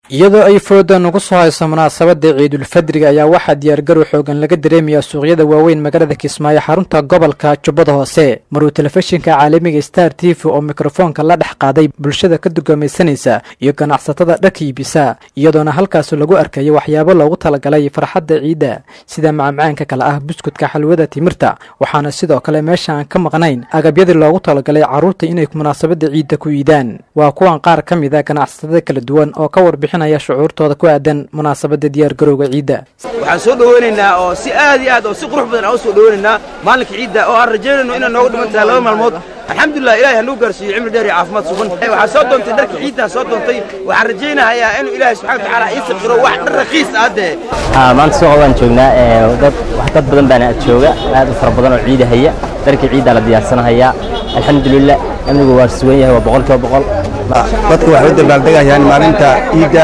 iyadoo ay fooda nagu soo hayso munaasabada ciidulfadriga ayaa waxaa diyaargarow xoogan laga dareemayaa suuqyada waaweyn magaalada kismaayo xarunta gobolka jubbada hoose maruu telefishinka caalamiga star t v oo mikrofoonka la dhex qaaday bulshada ka dugaamaysanaysa iyo ganacsatada dharka iibisa iyadoona halkaas lagu arkaya waxyaabo loogu talagalay farxadda ciidda sida macmacaanka kale ah buskudka xalwada timirta waxaana sidoo kale meesha aan ka maqnayn agabyadii loogu talagalay carruurta inay munaasabada ciidda ku iidaan waa kuwan qaar ka mid a ganacsatada kala duwan oo ka warbixinaya shucuurtooda ku aadan munaasabada diyaargarowga ciidda waxaan soo dhoweynaynaa oo si aad iyo aad oo si qurux badan aan u soo dhoweynaynaa maalinka ciidda oo aan rajaynayno inay nooga dhiman tahay laba maalmood alxamdulilah ilahay hanuu gaarsiiyo cimri dheer iyo caafimaad sugan waxaa soo doontay dharka ciiddaa soo doontay waxaan rajaynahayaa inuu ilaahay subxana watacaala ii saqiro wax dhar raqiis ah dee maanta suuqa waan joognaa dad wax dad badan baana jooga aad u fara badan oo ciida haya dharkii ciiddaa la diyaarsanahayaa alxamdulilah amnigu waa sugan yahay waa boqolkiiba boqol dadku waxay u dabaaldegayaan maalinta ciidda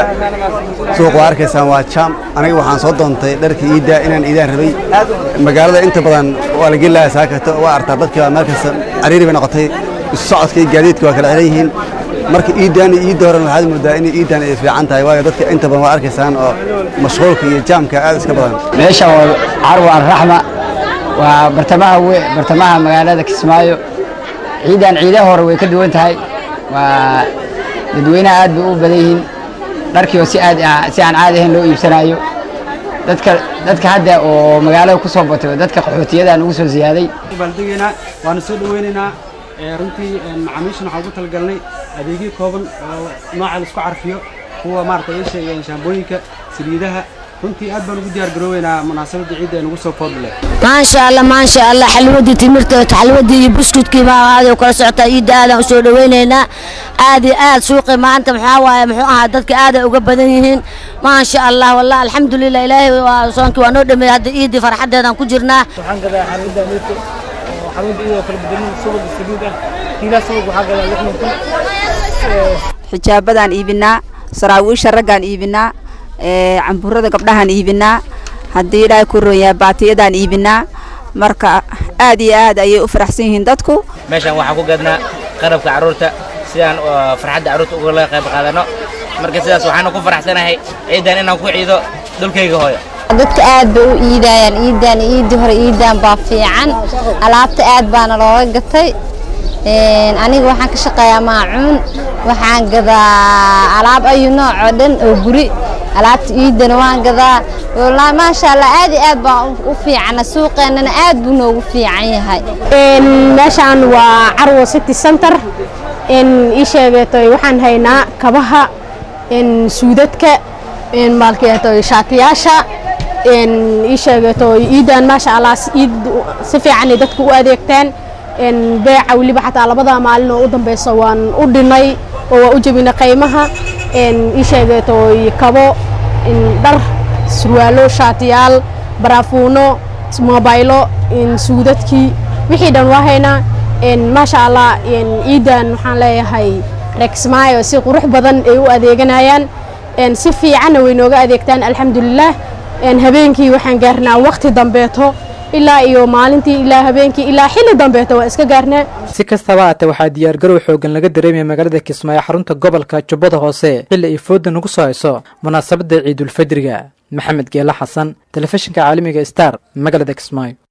suuq waa arkaysaan waa jaam aniga waxaan soo doontay dharka ciidda inaan iidaan rabay magaalada inta badan waa la gelaya saakato waa artaa dadkii baa meel kasta cariiri bay noqotay isu socodka iyo gaadiidka waa kala xiran yihiin marka iiddan iyo iidda horena waxaad moodaa in iiddan ay fiican tahay waayo dadka inta badan waa arkaysaan oo mashquulka iyo jaamka aad iska badan meeshan waa carwa alraxma waa bartamaha bartamaha magaalada kismaayo ciidan ciidaha hore way ka duwan tahay waa dadweynaha aad bay u badan yihiin dharkiioo si aad si aan caadi ahayn loo iibsanayo dadka dadka hadda oo magaalada ku soo batay oo dadka qaxootiyada ugu soo ziyaaday baaldegeynaa waana soo dhaweynaynaa runtii macaamiishan waxaan ugu talagalnay adeegyo kooban oo nooca la isku carfiyo kuwa maaragtay ay sheegeen shaambooyinka saliidaha runtii aad baan ugu diyaar garooweynaa munaasabadda ciidda ee nagu soo foodle maasha allah maasha allah xalwadii timirta xalwadii iyo buskudkii baa aad kala socotaa ciidda aadaan u soo dhaweynaynaa aad iyo aad suuqi maanta maxaa waaye muxuu ahaa dadka aad ay uga badan yihiin maasha allah wallah alxamdulilah ilaahay waa soonkii waa noo dhameeyey hadda ciiddii farxaddeedaan ku jirnaa waxaan gadaa xalwadda amirto oo xalwadda iyadoo kala bedelin subag saliid ah kiilaa subag waxaa gadaa lixdan kun xijaabadaan iibinaa saraawiisha raggaan iibinaa camburada gabdhahaan iibinaa haddii ilaahay ku roonyahay baatiyadaan iibinaa marka aad iyo aad ayay u faraxsan yihiin dadku meeshaan waxaan ku gadnaa qarabka carruurta sidaan farxadda carruurta uga qayb qaadanno marka sidaas waxaanu ku faraxsanahay ciidan inaan ku ciido dhulkayga hooyo dadka aad bay u iidayaan iidan iidii hore iidan baa fiican alaabta aad baana looga gatay aniga waxaan ka shaqeeyaa maacuun waxaan gadaa alaab ayu nooc oo dhan oo guri alaabta iidana waan gadaa wallaahi maasha allah aad iyo aad baan u fiicana suuqeennana aad buu noogu fiican yahay meeshaan waa carwo city center ii sheegeetoy waxaan haynaa kabaha suudadka maalkeetoy shaatiyaasha ii sheegeetoy iidan maasha allah iid si fiicanay dadka u adeegtaan beeca weliba xataa labada maalin oo u dambeysa waan u dhinay oo waa u jebinay qiimaha ii sheegeetoy kabo dhar surwaalo shaatiyaal baraafuuno mobaylo suudadkii wixii dhan waa haynaa maasha allah ciidan waxaan leeyahay reexmaayo si qurux badan ay u adeeganayaan si fiicanna way nooga adeegtaan alxamdulilah habeenkii waxaan gaarnaa waqti dambeeto ilaa iyo maalintii ilaa habeenkii ilaa xilli dambeeto waa iska gaarnaa si kastaba haatee waxaa diyaargarow xoogan laga dareemaya magaalada kismaayo xarunta gobolka jubbada hoose xilli ay fooda nagu soo hayso munaasabadda ciidulfadriga maxamed geela xasan telefishinka caalamiga star magaalada kismaayo